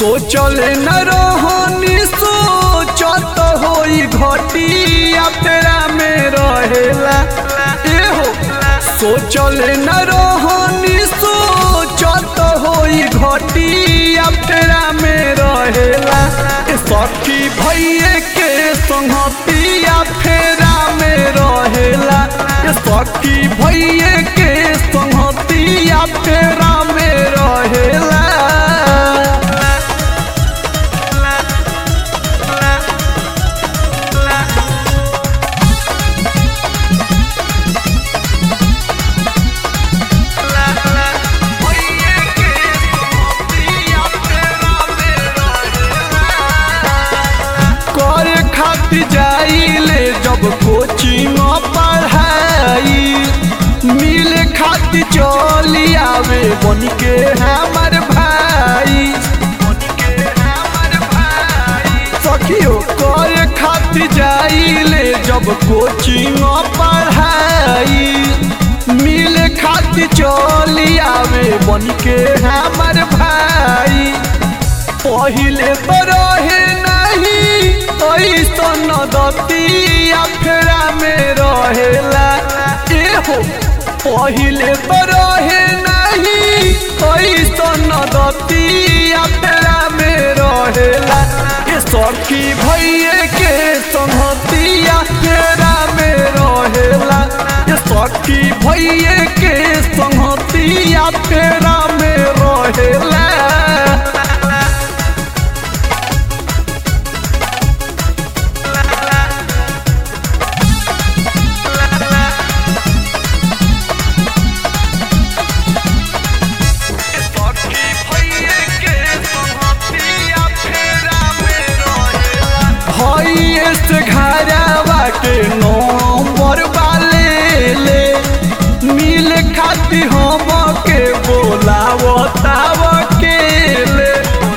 सोचल न रहनी सोचत होई घटिया फेरा में रहेला एहो सोचल न रहनी सोचत होई घटिया फेरा में रहेला ए सखी भैये के संगतिया फेरा में रहेला ए सखी भैये के संगतिया फेरा में रहेला करे खातिर जाइले जब कोचिंग पढ़ाई मिले खातिर चली आवे बन के हमर भाई सखियो करे खातिर जाइले जब कोचिंग पढ़ाई मिले खातिर चली आवे बन के हमर भाई पहिले तो रहे नहीं ऐसन दतिया फेरा में रहेला एहो पहिले तो रहे नहीं ऐसन दतिया फेरा में रहेला ए सखी भैये के संगतिया फेरा में रहेला ए सखी भैये के संगतिया फेरा में रहेला भैये से घरवा के नंबर वाले ले मिल खाती हम के बोलावो ताव के ले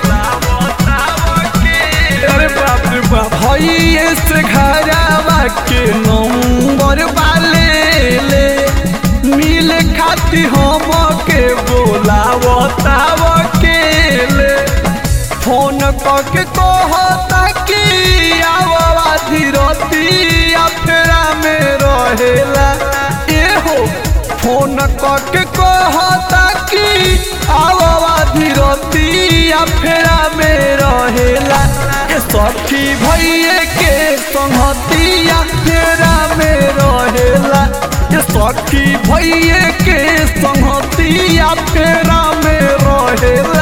अरे बाप रे बाप भैये से घरवा के नंबर वाले ले मिल खाती हम के बोलावो ताव के ले फोन करके कहता कि आवा धीरतिया फेरा में रहेला एहो फोन करके कहता कि आवा धीरतिया फेरा में रहेला ए सखी भैये के संगतिया फेरा में रहेला ए सखी भैये के संगतिया फेरा में रहेला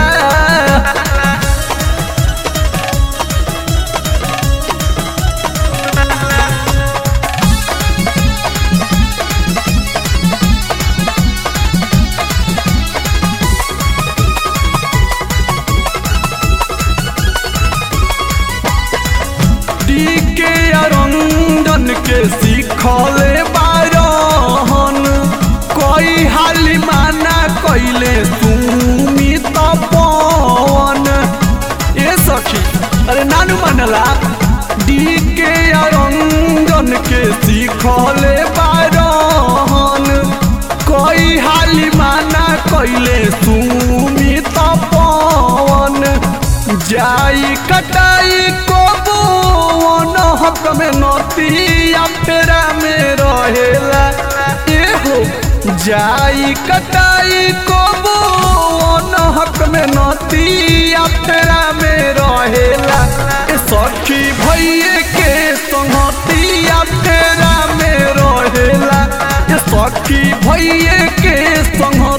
के अरंजन के सीखले बारहन कोई हाली माना कैले सुमित पवन ए सखी अरे नानू मनला डी के अरंजन के सीखले बारहन कोई हाली माना कैले सुमित पवन जाई कटाई को बोन हक में नतिया फेरा में रहेला एहो जाई कटाई को बोन हक में नतिया फेरा में रहेला ए सखी भैये के संगतिया फेरा में रहेला ए सखी भैये के संग